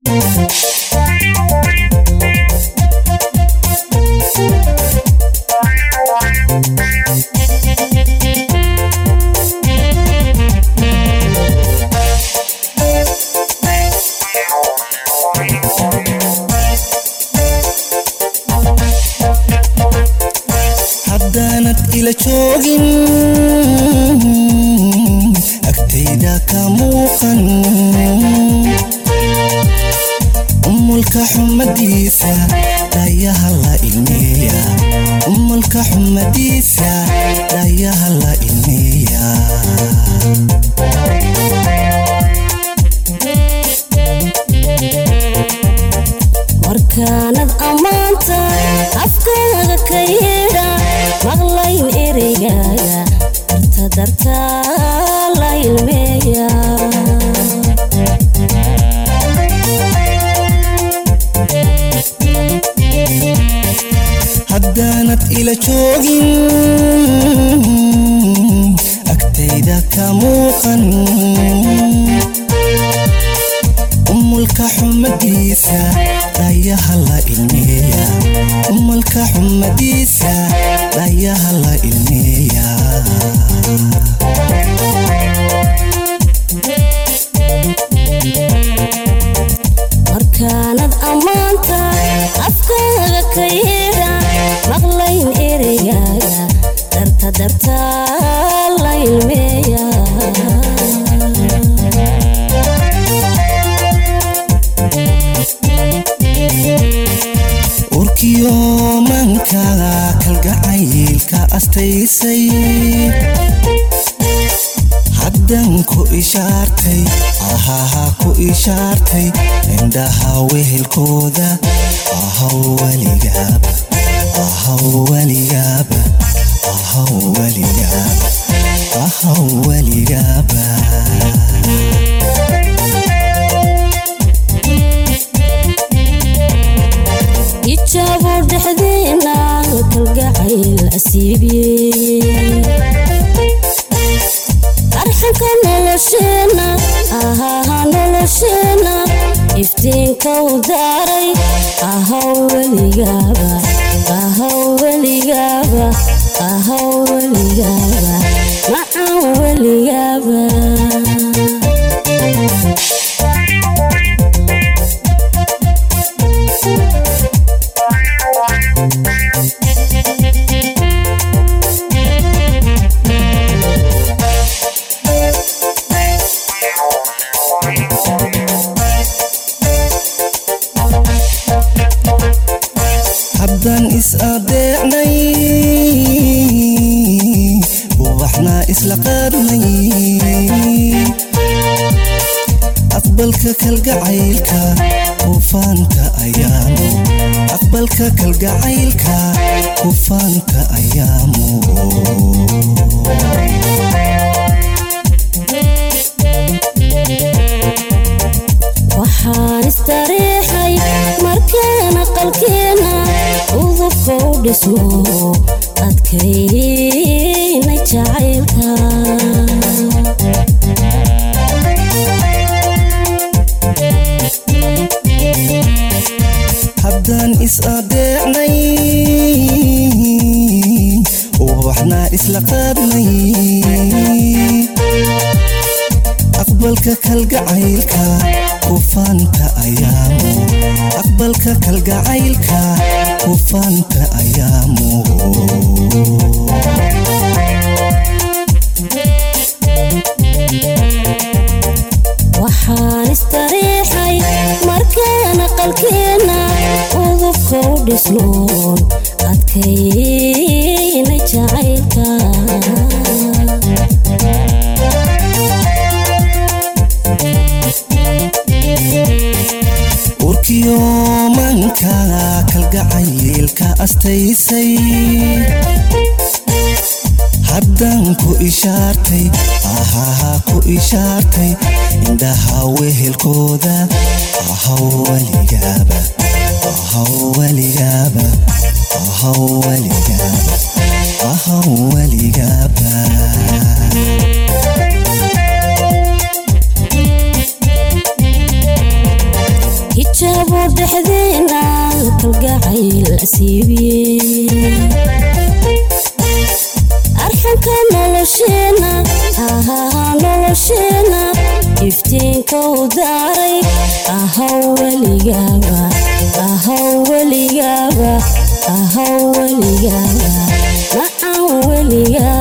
haddaanad ila joogin agtayda ka muuqan umulka xumadiisa dhayaha la ilmeeya umulka xumadiisa dhayaha la ilmeeya markaanad ammaanta afkaaga ka yeedha maqlayn ereygaaga darta dartaa la ilmeeya haddaanad ila joogin agtayda ka muuqan umulka xumadiisa dhayaha la ilmeeya umulka xumadiisa dhayaha la ilmeeya markaanad ammaanta afkaaga ka yeedha maqlayn ereygaaga darta dartaa la ilmeeya urkiyo mankada kalgacaylka astaysay haddan ku ishaartay ahaha ku ishaartay indhaha wehelkooda ahaw weligaaba ahaw weligaaba ahaw weligaaba ahaw weligaaba ijaabo dhexdeena kalgacayl asiibiyey arxanka nolosheena ahaha nolosheena iftiinka u daaray ahaw weligaaba ahaw weligaaba ahaw weligaaba macan weligaaba haddaan is adeecnay ubaxna isla qaadnay aqbalka kalgacaylka kufaanka ayaamo aqbalka kalgacaylka kufaanka ayaamo waxaan istariixay markaan aqalkeena udubka u dhismo adkayna jacaylka haddaan is adeecnay ubaxna isla qaadnay aqbalka kalgacaylka kufaanta ayaamo aqbalka kalgacaylka kufaanta ayaamo waxaan istariixay markaan aqalkeena udubka u dhisnoon adkayna jacaylka urkiyo mankada kalgacaylka astaysay haddan ku ishaartay ahaha ku ishaartay indhaha wehelkooda ahaw weligaaba ahaw weligaaba ahaw weligaaba ahaw weligaaba hijaabo dhexdeena kalgacayl asiibiye arxanka nolosheena ahaa nolosheena iftiinka u daaray ahaw weligaaba ahaw weligaaba ahaw weligaaba macan weligaaba